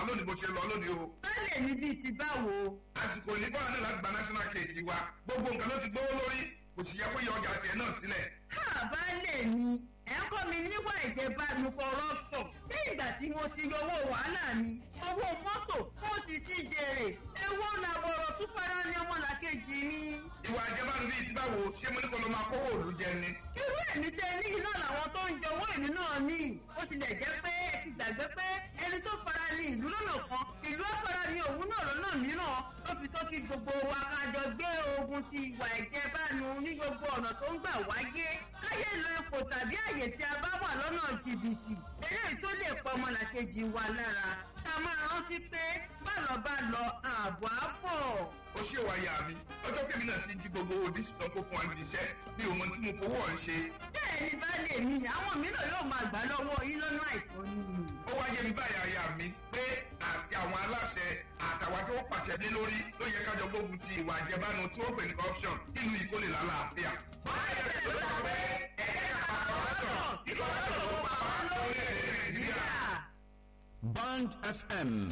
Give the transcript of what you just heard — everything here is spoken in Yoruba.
lónìí bó ṣe lọ lónìí o. Báyẹ̀ mi bíi ti báwo. àsìkò ní báwa náà láti gba national cake wa gbogbo nǹkan ló ti gbówó lórí kò sì yẹ kó yọ ọjà tiẹ̀ náà sílẹ̀. Ha baálé mi, ẹ̀ ń kọ́ mi níwà ìjẹbánu corruption. Ní ìgbà tí mo ti yọ owó wàhálà mi, owó mọ́tò, mo sì ti jèrè. Èwo làbọ̀rọ̀ tún fara ní ọmọlàkejì mi. ìwà àjẹmánu bíi ti báwo ṣé mo ní kó ló máa kówó òòlù jẹ ni. Irú ẹ̀mí tẹ ní iná làwọn tó ń jọ owó ìlú náà ní. Ó tilẹ̀ jẹ́ pé ẹ ti gbàgbé pé ẹni tó fara ní ìlú lọ́nà kan, ìlú á fara ní òun náà lọ́nà mìíràn. Ó fi tó kí gbogbo wa ká jọ gbé ogun ti ìwà ìjẹbánu ní gbogbo ọ̀nà tó ń gbà wáyé. Káyé lo ipò tàbí àyè tí a bá wà lọ́nà jìbìtì. Eléyìí tó lè pa ọmọlàkejì wa lára. Ká máa rántí pé bálọ̀ bá lọ ààbò á bọ̀. ó ṣe wá yà mí ọjọ́ kẹ́mi náà ti jí gbogbo òdìsí tán kó fún wa níbi iṣẹ́ bí òun tí mo fowó ọ̀ ń ṣe. bẹ́ẹ̀ ni baálé mi àwọn mìíràn yóò máa gbà lọ́wọ́ yín lọ́nà àìtọ́ ni. ó wá yé mi báyà ya mi pé àti àwọn aláṣẹ àtàwọn tí wọ́n pàṣẹ dé lórí ló yẹ kájọ gbógun ti ìwà àjẹbánu tí wọ́n pè ní corruption nínú ìkólè lálàáfíà. báyọ̀ ló sọ pé ẹ̀ka corruption ìkọ̀rọ̀ṣọ̀ ló pa wá lórí èdè nàìjíríà. Band FM